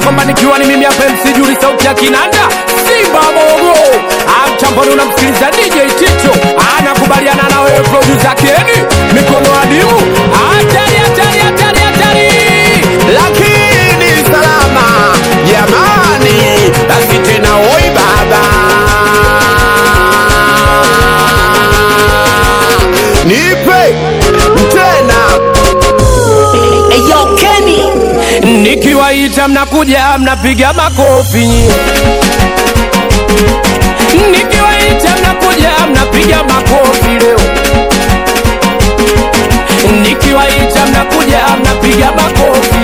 kwamba nikiwa ni mimi hapa MC Juli sauti ya kinanda Simba Mogo amchamboni unamsikiliza DJ Ticho anakubaliana na wewe producer Keni mikono adimu hatari hatari hatari hatari lakini salama jamani, basi tena oi baba, nipe tena Eyo Kenny nikiwaita mnakuja mnapiga makofi nikiwaita mnakuja mnapiga makofi leo nikiwaita mnakuja mnapiga makofi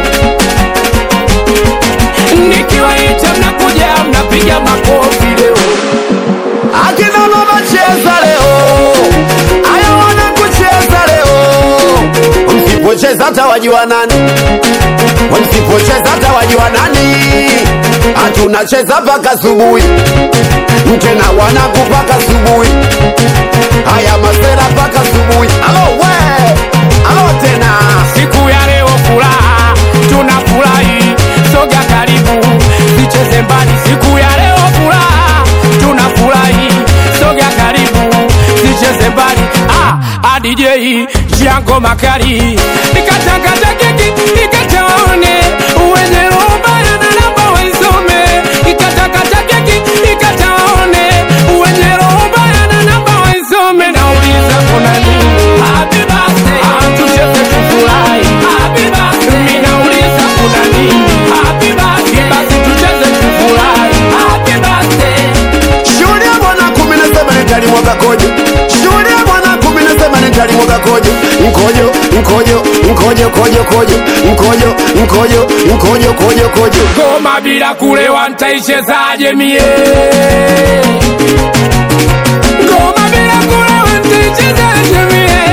nikiwaita mnakuja mnapiga makofi leo akina mama cheza leo, aya wana kucheza leo, msipocheza hata wajua nani, msipocheza hata wajua nani, hatunacheza mpaka asubuhi, tena wanaku mpaka asubuhi, haya masera mpaka asubuhi. Alo we, alo tena siku ya leo furaha tunafurahi soga karibu sicheze mbali siku ya leo furaha tunafurahi soga karibu sicheze mbali ah, ah, DJ Jango Makali nikatakata keki nikataone wenye roho mbaya na namba waisome nikatakata keki nikataone wenye roho mbaya na namba waisome nauliza kuna nini happy birthday ah, tucheze tufurahi happy birthday mimi nauliza kuna nini happy birthday basi tucheze tufurahi happy birthday Shuhudia mwana kumi nasema nitalimwaga kojo. Shuhudia mwana kumi nasema nitalimwaga kojo. Mkojo, mkojo, mkojo, kojo, kojo. Mkojo, mkojo, mkojo, kojo, kojo. ngoma bila kulewa nitaichezaje mie? Ngoma bila kulewa nitaichezaje mie?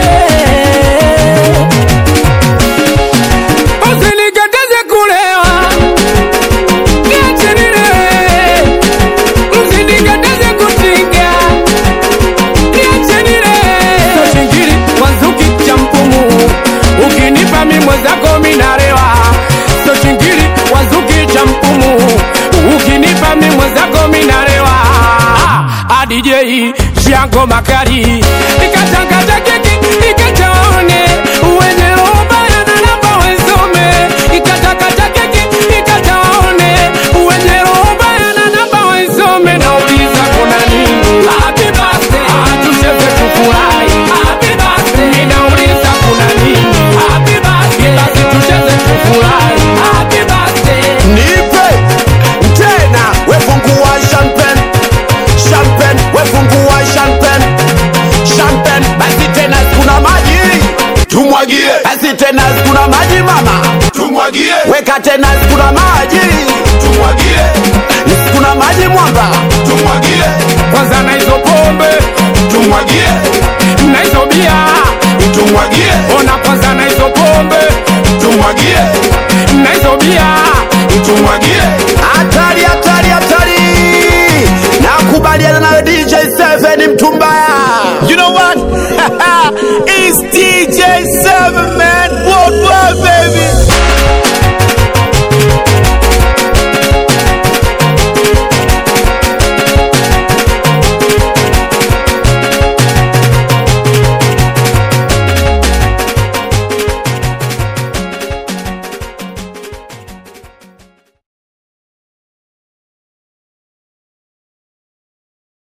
Usinikataze kulewa, niache nilewe. Usinikataze kutinga, niache nilewe. So shingiri wanzuki cha mpumu, ukinipa mi mwenzako minalewa. So shingiri wanzuki cha mpumu, ukinipa mi mwenzako minalewa. Ah, DJ Jango Makali nikatakata keki nikataone wenye roho mbaya na namba wesome nikatakata keki nikataone wenye roho mbaya na namba wesome nauliza kuna nini happy birthday ah tucheze tufurahi happy birthday mimi nauliza kuna nini happy birthday basi tucheze tufurahi happy birthday Nipe tena wefungua champagne. Champagne, wefungua champagne. Champagne, basi tena kuna maji. Tumwagie. Basi tena kuna maji mama. Tumwagie. Weka tena kuna maji. Tumwagie. Kuna maji mwamba. Tumwagie. kwanza na hizo pombe Tumwagie. na hizo bia Tumwagie. ona kwanza na hizo pombe Tumwagie. na hizo bia tumwagie. Hatari, hatari, hatari! Nakubaliana nawe DJ Seven mtu mbaya. You know what? It's DJ Seven man, worldwide